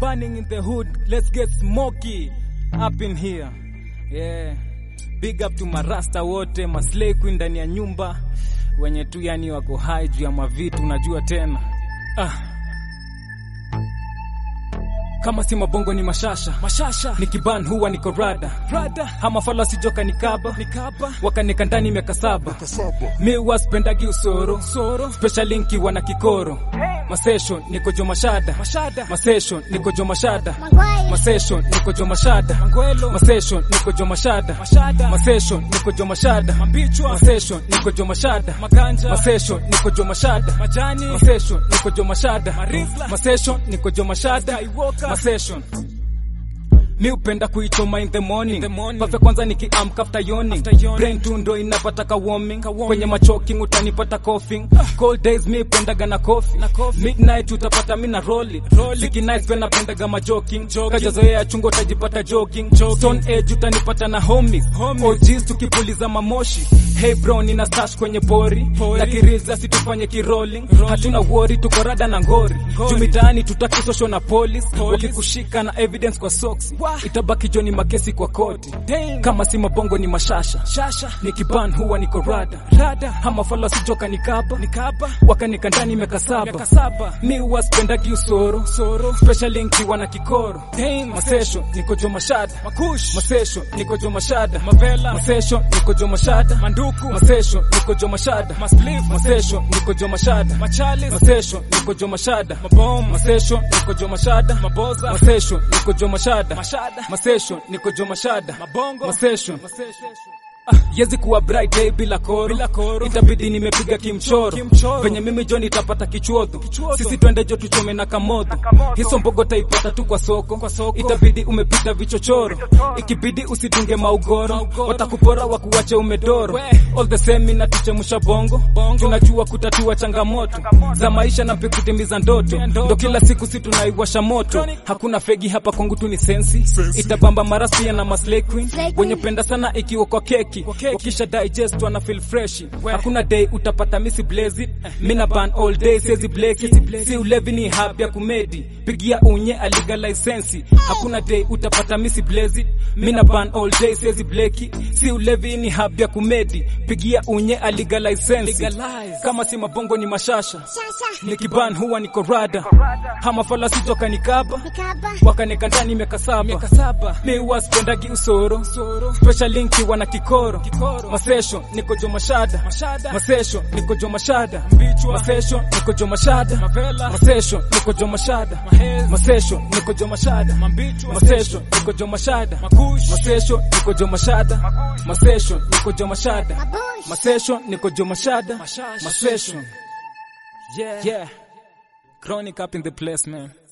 burning in the hood. Let's get smoky up in here. Yeah. Big up to marasta wote, maslay queen ndani ya nyumba. Wenye tu yani wako high juu ya mavitu unajua tena. Ah. Kama si mabongo ni mashasha mashasha, nikiban huwa niko rada rada, hama fala sijoka nikaba nikaba, wakanika ndani miaka saba mi huwa spendagi usoro soro, special linki wana kikoro masession niko jo mashada mashada, masession niko jo mashada masession niko jo mashada mangwelo, masession niko jo mashada mashada, masession niko jo mashada mambichwa, masession niko jo mashada maganja, masession niko jo mashada majani, masession niko jo mashada marifla, masession niko jo mashada masession mi upenda kuichoma in the morning, pafe kwanza nikiamka after yawning brain tu ndo inapata warming kwenye machoking utanipata coughing cold days mi upendaga na coffee midnight utapata mi na rolling ziki nice pia napendaga majoking kajazoea chungo utajipata jogging stone age utanipata na homies OGs tukipuliza mamoshi hey bro nina stash kwenye pori na kiriza situfanye kirolling hatuna worry tuko rada na ngori juu mitaani tutakisosho na police wakikushika na evidence kwa socks itabaki joni makesi kwa koti kama si mabongo ni mashasha shasha nikiban huwa niko rada rada hama fala sijoka nikaba nikaba wakanika ndani miaka saba mi huwa spendagi usoro soro special linki wana kikoro masesho niko jo mashada makush masesho niko jo mashada mavela masesho niko jo mashada manduku masesho niko jo mashada maspliff masesho niko jo mashada machalis masesho niko jo mashada mabom masesho niko jo mashada maboza masesho niko jo mashada mashada masesho niko jo mashada mabongo masesho Ah, yezi kuwa bright day bila koro, bila koro. itabidi nimepiga kimchoro venye mimi jo nitapata kichuodho sisi twende jo tuchome na kamodho hiso mbogo taipata tu kwa soko. kwa soko itabidi umepita vichochoro ikibidi usidunge maugoro watakupora wakuwache umedoro all the same inatuchemusha bongo tunajua kutatua changamoto za maisha na pia kutimiza ndoto ndo kila siku si tunaiwasha moto hakuna fegi hapa kwangu tu ni sensi itabamba marasia na maslay queen wenye penda sana ikiwa kwa keki wakisha digest wana feel fresh hakuna day utapata misi blaze mina ban all day sezi bleki si ulevi ni hab ya kumedi pigia unye aliga lisensi hakuna day utapata misi blaze mina ban all day sezi bleki si ulevi ni hab ya kumedi pigia unye aliga lisensi kama si mabongo ni mashasha nikiban huwa niko rada hama fala sitoka nikaba wakanika ndani miaka saba mi huwa spendagi usoro special linki wana kikoro masesho niko jo mashada masesho niko jo mashada masesho niko jo mashada masesho niko jo mashada masesho niko jo mashada masesho niko jo mashada masesho niko jo mashada masesho niko jo mashada masesho niko jo mashada masesho yeah yeah chronic up in the place man